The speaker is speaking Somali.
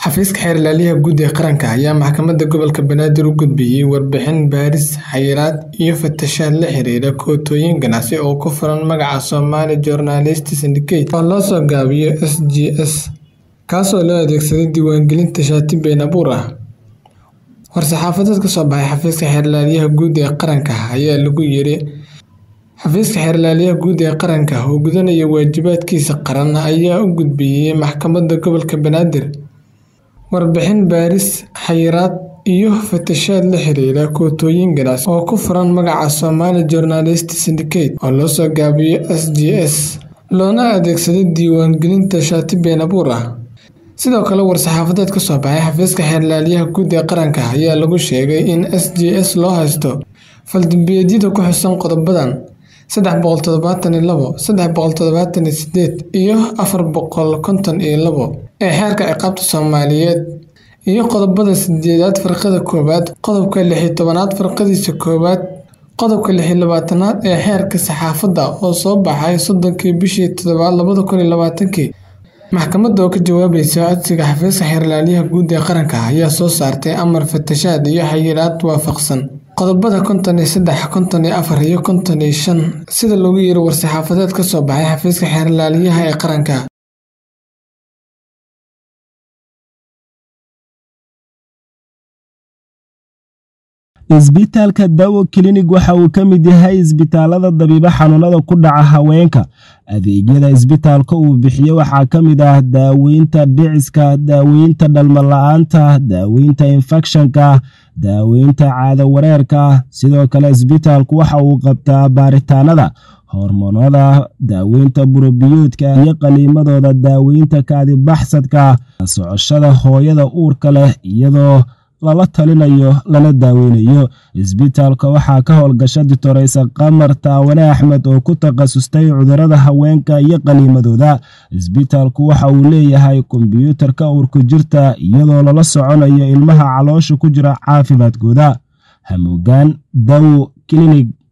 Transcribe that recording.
Xafiiska Xeer Ilaaliyaha Guud ee Qaranka ayaa Maxkamadda Gobolka Banaadir u gudbiyay warbixin baaris, xayiraad iyo fatashaad la xiriira kootooyin ganacsi oo ku furan magaca Somali Journalists Syndicate oo loo soo gaabiyo SJS, kaasoo loo adeegsaday diiwaangelinta shati been abuur ah. War-saxaafadeed ka soo baxay Xafiiska Xeer Ilaaliyaha Guud ee Qaranka ayaa lagu yiri Xafiiska Xeer Ilaaliyaha Guud ee Qaranka oo gudanaya waajibaadkiisa qaran ayaa u gudbiyay Maxkamadda Gobolka Banaadir warbixin baaris, xayiraad iyo fatashaad la xiriira kootooyin ganacsi oo ku furan magaca Somali Journalists Syndicate oo loo soo gaabiyo SJS, loona adeegsaday diiwaangelinta shati been abuur ah. Sidoo kale, war-saxaafadeed ka soo baxay Xafiiska Xeer Ilaaliyaha Guud ee Qaranka ayaa lagu sheegay in SJS loo haysto fal-dambiyeedyada ku xusan qodobadan sedex boqol todobatan iyo labo, sedex boqol todobatan iyo sideed iyo afar boqol konton iyo labo ee Xeerka Ciqaabta Soomaaliyeed iyo qodobada sideedaad Farqada koowaad, qodobka lix iyo tobnaad Farqadiisa koowaad, qodobka lix iyo labaatanaad ee Xeerka Saxaafadda oo soo baxay soddonkii bishii toddobaad labada kun iyo labaatankii. Maxkamadda oo ka jawaabaysa codsiga Xafiiska Xeer Ilaaliyaha Guud ee Qaranka ayaa soo saartay amar fatashaad iyo xayiraad waafaqsan qodobada konton iyo sedex, konton iyo afar iyo konton iyo shan sida lagu yiri war-saxaafadeed ka soo baxay Xafiiska Xeer Ilaaliyaha ee Qaranka. isbitaalka dawo klinig waxa uu ka mid yahay isbitaalada dabiibo xanuunada ku dhaca haweenka adeegyada isbitaalka uu bixiyo waxaa ka mid ah daaweynta dhiciska daaweynta dhalmala-aanta daaweynta infekshanka daaweynta caado wareerka sidoo kale isbitaalku waxa uu qabtaa baaritaanada hormoonada daaweynta burobiyoodka iyo qaliimadooda daaweynta kaadibaxsadka socoshada hooyada uurka leh iyadoo lala talinayo lana daaweynayo isbitaalka waxaa ka howlgasha ditoreysa qamar taawane axmed oo ku takhasustay cudurada haweenka iyo qaliimadooda isbitaalku waxa uu leeyahay kombyuutarka uurku jirta iyadoo lala soconayo ilmaha caloosha ku jira caafimaadkooda hamuugaan dawo klinig